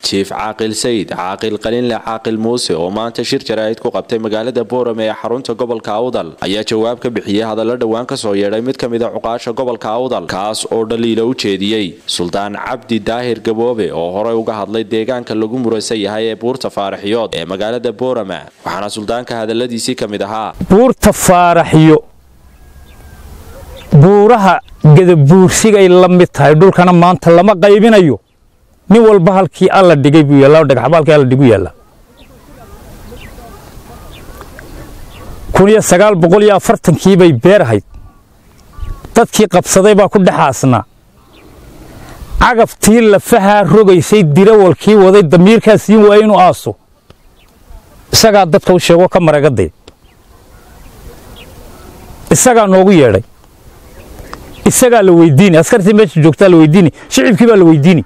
jiif caaqil sayid caaqil qalinle caaqil muuse oo maanta shir jaraa'id ku qabtay magaalada boorame ee xarunta gobolka awdal ayaa jawaab ka bixiyey hadallo dhowaan kasoo yeedhay mid ka mid a cuqaasha gobolka awdal kaas oo dhaliila u jeediyey suldaan cabdi daahir gaboobe oo horey uga hadlay deegaanka lagu muraysan yahay ee buurta faaraxyood ee magaalada boorame waxaana suldaanka hadaladiisii ka mid ahaa buurta faaraxyo buuraha gadabuursigay la mid tahay dhulkana maanta lama qaybinayo nin walba halkii alla dhigay buu yaallaa oo dhagaxba halkii alla dhigu yaallaa kun iyo sagaal boqol iyo afartankii bay beer ahayd dadkii qabsaday baa ku dhexaasnaa cagaftii lafahaa rogaysay dirawalkii waday damiirkaa siin waaya inuu aaso isagaa dadka u sheego ka maragaday isagaa noogu yeedhay isagaa la weydiini askartii meesha joogtaa la weydiini shicibkii baa la weydiini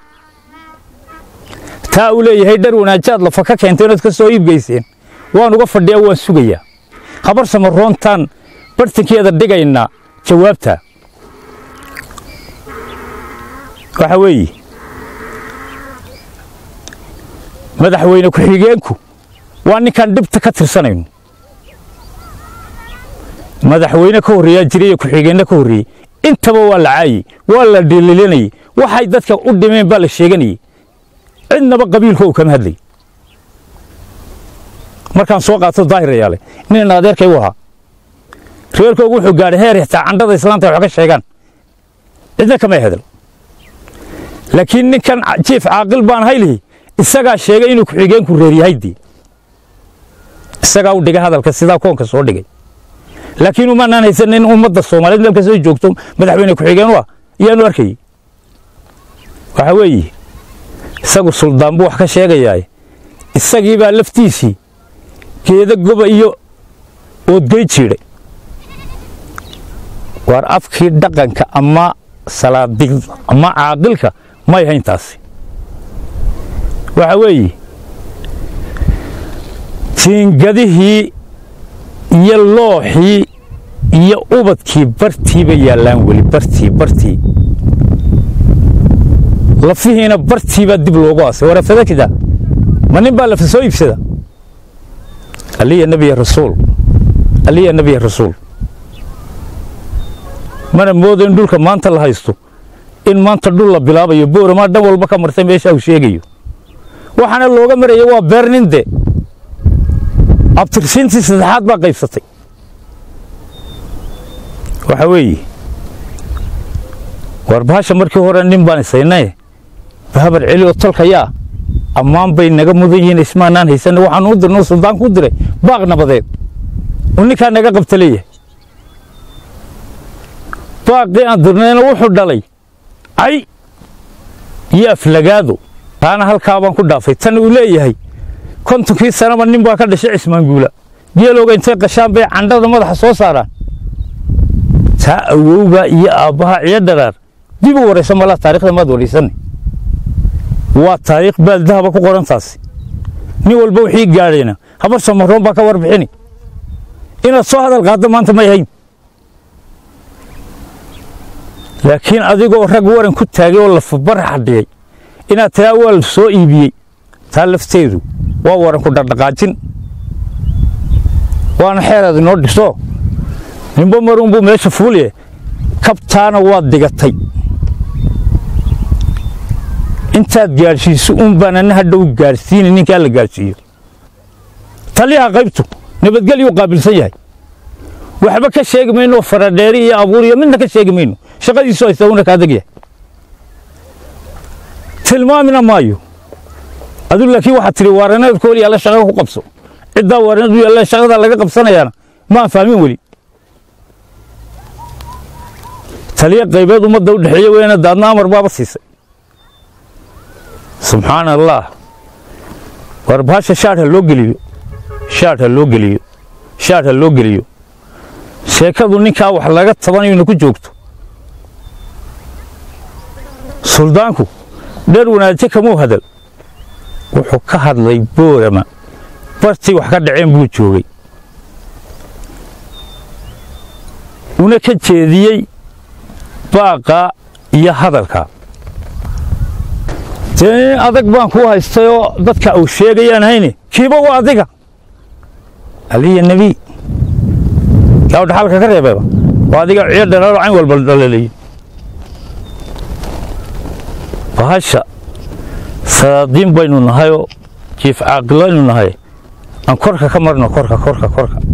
taa uu leeyahay dhar wanaajaad lafa ka keentay inaad ka soo iibgeyseen waan uga fadhiyaa waan sugayaa habar samaroontaan bartankeeda dhigaynaa jawaabtaa waxa weeye madaxweyne ku-xigeenku waa ninkaan dhibta ka tirsanayno madaxweyne ka horreeyaa jiray iyo ku-xigeenna ka horreeyey intaba waa la caayey waa la dhililinayey waxay dadka u dhimeen baa la sheeganayey cidnaba qabiilka uu kama hadlay markaan soo qaato daahirayaale nin adeerkay u ahaa reerkoogu wuxuu gaadhay heer xitaa candhada islaanta wax ka sheegaan cidna kama hadal laakiin ninkan jiif caaqil baan haylihi isagaa sheegay inuu ku-xigeenku reeryahaydii isagaa u dhigay hadalka sidaa koonka soo dhigay laakiin umaanaan haysan in ummadda soomaaliyeed meel kastoo joogto madaxweyne ku-xigeen u ah iyaanu arkayey waxa weeye isagu suldaan buu wax ka sheegayaa isagii baa laftiisii geeda goba iyo oodgey jiidhay waar afkii dhaqanka ama salaadigda ama caaqilka may hayn taasi waxa weeye jiingadihii iyo looxii iyo ubadkii bartii bay yaallaan weli bartii bartii lafihiina bartii baa dib loogu aasay warafadakida ma nin baa lafa soo iibsada aliya nebiya rasuul aliya nebiya rasuul mana moodo in dhulka maanta la haysto in maanta dhul la bilaabayo booramaa dhan walba ka martay meesha uu sheegayo waxaana looga maraya waa beerninde abtirsiintii saddexaad baa qaybsatay waxa weeye war bahasha markii hore nin baan isaynaye bahabar celi oo tolkayaa ammaan bay naga mudan yihiin ismaanaan haysanna waxaan u dirnay suldaanku u diray baaq nabadeed uu ninkaa naga qabta leeyahay baaqii aan dirnayna wuxuu dhalay cay iyo aflagaado taana halkaa baan ku dhaafay tan uu leeyahay kontonkii sanaba nin baa ka dhashay cismaanguula geelooga intay qashaan bay candhada madaxa soo saaraan taa awowbaa iyo aabbaha ciyo dharaar dib u waraysan malaa taarikhda maad waraysanay waa taariikh baaldahaba ku qoran taasi nin walba wixii gaadhayna habar samaroon baa ka warbixini inaad soo hadal qaaddo maanta may hayn laakiin adigoo rag waran ku taagay oo lafabar xadhiyay inaad tiraa waa la soo iibiyey taa lafteedu waa waran ku dhardhaqaajin waana xeeraad inoo dhiso ninba marunbuu meesha fuuliye kabtaana waad digatay intaad gaadhsiiso un baan ana hadhow gaadhsiini ninkaa la gaadhsiiyo taliyaha qaybtu nabadgelyuu qaabilsan yahay waxba ka sheegi mayno faradheeri iyo abuur iyo midna ka sheegi mayno shaqadiisu haysta una kaa deg yahay tilmaamina maayo aduu laakiin waxaad tidhi waaraneedku weli yaalla shaqa ku qabso ciddaa waaraneedu yaalla shaqada laga qabsanayaana maan fahmin weli taliya qaybeed ummadda u dhexeeya weyna daadna amar baaba siisay subxaana allah war bahasha shaadh ha loo geliyo shaadh ha loo geliyo shaadh ha loo geliyo sheekadu ninkaa wax laga tabanayona ku joogto suldaanku dheer wanaaje kamuu hadal wuxuu ka hadlay boorama bartii wax ka dhaceen buu joogay una ka jeediyey baaqa iyo hadalka dee nin adag baan ku haystayoo dadka uu sheegayaan hayne kiiba waa adiga aliya nebiy yaa dhaxalka ka reebayba waa adiga ciyo dhalaalo cayn walba dhalaleeyey bahasha salaadiin baynu nahayoo jiif caaqilaynu nahay aan korka ka marno korka korka korka